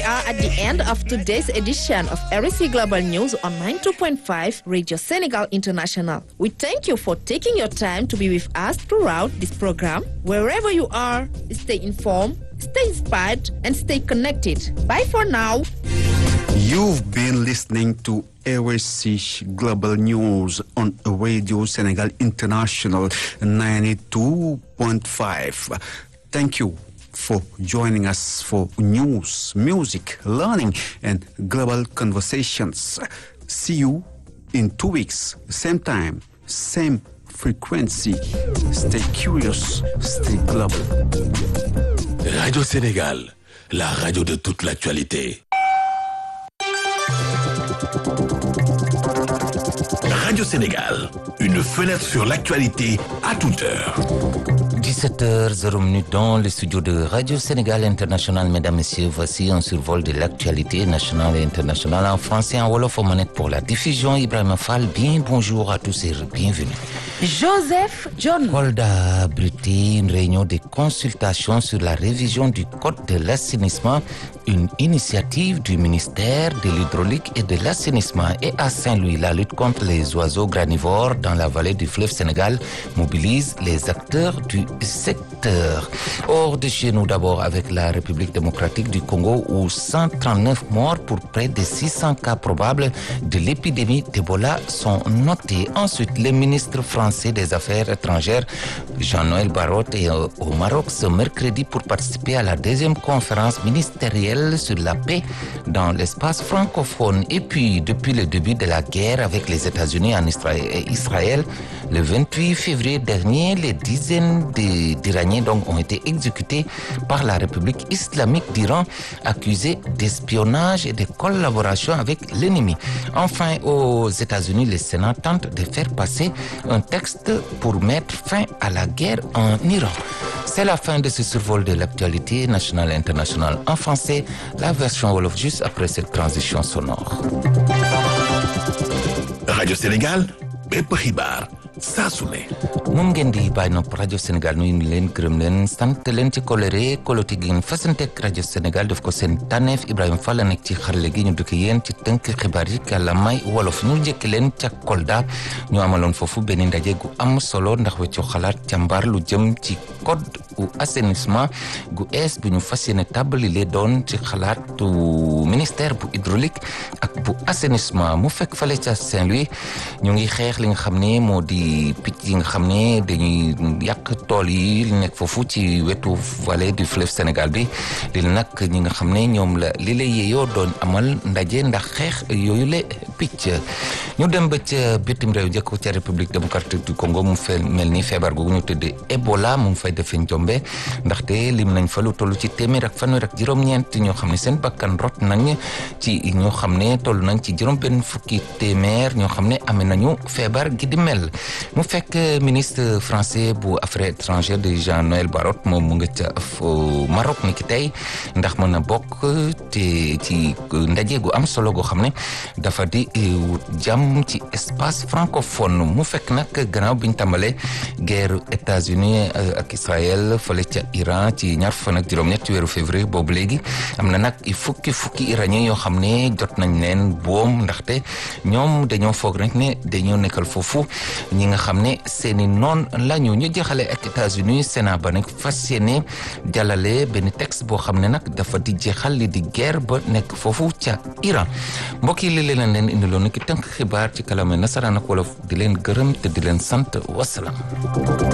are at the end of today's edition of RSC Global News on 92.5 Radio Senegal International. We thank you for taking your time to be with us throughout this program. Wherever you are, stay informed, stay inspired, and stay connected. Bye for now. You've been listening to RSC Global News on Radio Senegal International 92.5. Thank you for joining us for news, music, learning, and global conversations. See you in two weeks, same time, same frequency. Stay curious, stay global. Radio Sénégal, la radio de toute l'actualité. Radio Sénégal, une fenêtre sur l'actualité à toute heure. 17h00 dans le studio de Radio Sénégal International. Mesdames, Messieurs, voici un survol de l'actualité nationale et internationale en français et en Wolof aux manettes pour la diffusion. Ibrahim Fall, bien bonjour à tous et bienvenue. Joseph John. Kolda abrité une réunion de consultation sur la révision du Code de l'assainissement, une initiative du ministère de l'Hydraulique et de l'Assainissement. Et à Saint-Louis, la lutte contre les oiseaux granivores dans la vallée du fleuve Sénégal mobilise les acteurs du secteur. Hors de chez nous d'abord avec la République démocratique du Congo où 139 morts pour près de 600 cas probables de l'épidémie d'Ebola sont notés. Ensuite, le ministre français des Affaires étrangères, Jean-Noël Barrot, est au Maroc ce mercredi pour participer à la deuxième conférence ministérielle sur la paix dans l'espace francophone. Et puis, depuis le début de la guerre avec les États-Unis en Israël, Israël le 28 février dernier, les dizaines d'Iraniens donc ont été exécutés par la République islamique d'Iran, accusés d'espionnage et de collaboration avec l'ennemi. Enfin, aux États-Unis, le Sénat tente de faire passer un texte pour mettre fin à la guerre en Iran. C'est la fin de ce survol de l'actualité nationale et internationale en français, la version Wolof juste après cette transition sonore. Radio Sénégal, bépp xibaar saa su ne. moom ngeen di bàyyi nopp rajo Sénégal nuyu leen gërëm leen sant leen ci kolere koloti gi ngeen fasanteeg rajo Sénégal def ko seen tànneef Ibrahima Fall nekk ci xarale gi ñu dëkk yéen ci tënk xibaar yi kàllaamay wolof ñu njëkk leen ca Kolda ñu amaloon foofu benn ndaje gu am solo ndax weccoo xalaat càmbar lu jëm ci code u assainissement gu ees bu ñu fas yéene tàbbali lee doon ci xalaatu ministère bu hydraulique ak bu assainissement mu fekk fale ca Saint-Louis ñu ngi xeex li nga xam ne moo di picc yi nga xam ne dañuy yàq tool yi li nekk foofu ci wetu vallée du fleuve Sénégal bi li nag ñi nga xam ne ñoom la li la yeeyoo doon amal ndaje ndax xeex yooyu le picc ñu dem ba ca bitim réew njëkk ca république démocratique du Congo mu fe mel ni feebar googu ñu tuddee Ebola mu ngi fay defee njombe ndaxte lim nañ fa lu toll ci téeméer ak fanweer ak juróom-ñeent ñoo xam ne seen bakkan rot nañ ci ñoo xam ne toll nañ ci juróom benn fukki téeméer ñoo xam ne amee nañu feebar gi di mel mu fekk ministre français bu affaires étrangères de Jean-Noël Barrot moom mu nga ca Maroc ni ki tey ndax mën a bokk te ci ndaje gu am solo goo xam ne dafa di wut jàmm ci espace francophone mu fekk nag gannaaw biñ tàmbalee guerre États-Unis ak Israël fële ca Iran ci ñaar fan ak juróom-ñett ci weeru février boobu léegi am na nag fukki fukki iranien yoo xam ne jot nañ leen boom ndaxte ñoom dañoo foog rek ne dañoo nekkal foofu ñi nga xam ne seeni noon lañu ñu jeexale ak États-Unis Sénat ba nag fas yéene jàllale benn texte boo xam ne nag dafa di jeexal li di guerre ba nekk foofu ca Iran mbokk yi li leen leen indiloon ni ki tënk xibaar ci kàllaama nasaraan ak wolof di leen gërëm te di leen sant wasalaam